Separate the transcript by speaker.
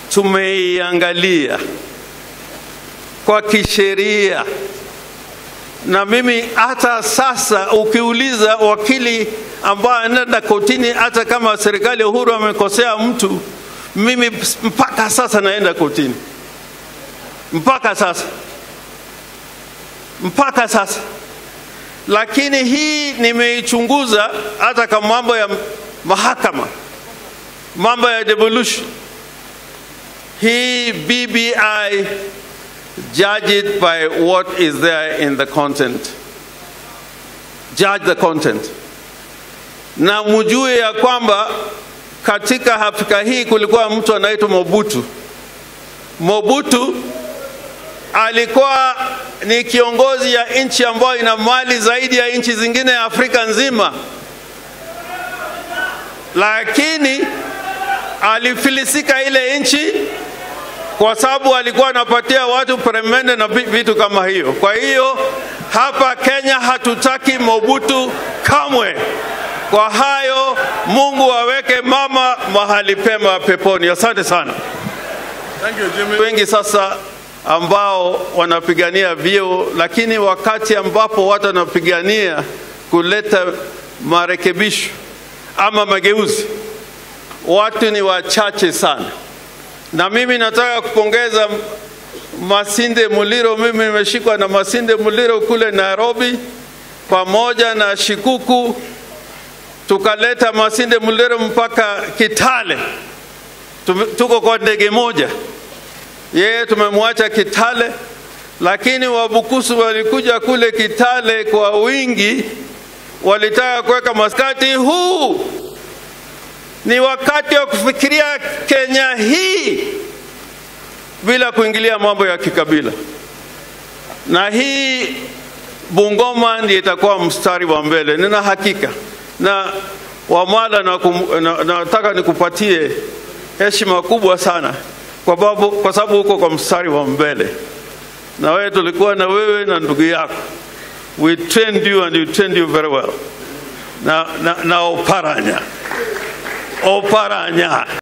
Speaker 1: tumeiangalia kwa kisheria, na mimi hata sasa ukiuliza wakili ambaye anaenda kotini, hata kama serikali ya Uhuru amekosea mtu, mimi mpaka sasa naenda kotini, mpaka sasa, mpaka sasa. Lakini hii nimeichunguza hata kama mambo ya mahakama, mambo ya devolution hii BBI judge it by what is there in the content. Judge the content. Na mjue ya kwamba katika Afrika hii kulikuwa mtu anaitwa Mobutu. Mobutu alikuwa ni kiongozi ya nchi ambayo ina mali zaidi ya nchi zingine ya Afrika nzima, lakini alifilisika ile nchi kwa sababu alikuwa anapatia watu peremende na vitu kama hiyo. Kwa hiyo hapa Kenya hatutaki Mobutu kamwe. Kwa hayo, Mungu aweke mama mahali pema peponi. Asante sana.
Speaker 2: Thank you, Jimmy.
Speaker 1: Wengi sasa ambao wanapigania vyeo, lakini wakati ambapo watu wanapigania kuleta marekebisho ama mageuzi, watu ni wachache sana na mimi nataka kupongeza Masinde Muliro. Mimi nimeshikwa na Masinde Muliro kule Nairobi pamoja na Shikuku, tukaleta Masinde Muliro mpaka Kitale. Tuko kwa ndege moja, yeye tumemwacha Kitale, lakini Wabukusu walikuja kule Kitale kwa wingi, walitaka kuweka maskati huu ni wakati wa kufikiria Kenya hii bila kuingilia mambo ya kikabila, na hii Bungoma ndiyo itakuwa mstari wa mbele, nina hakika. Na Wamala, nataka na, na nikupatie heshima kubwa sana kwa sababu kwa sababu uko kwa mstari wa mbele, na wewe tulikuwa na wewe na ndugu yako, we trained you and you trained you very well, na, na, na Oparanya Oparanya.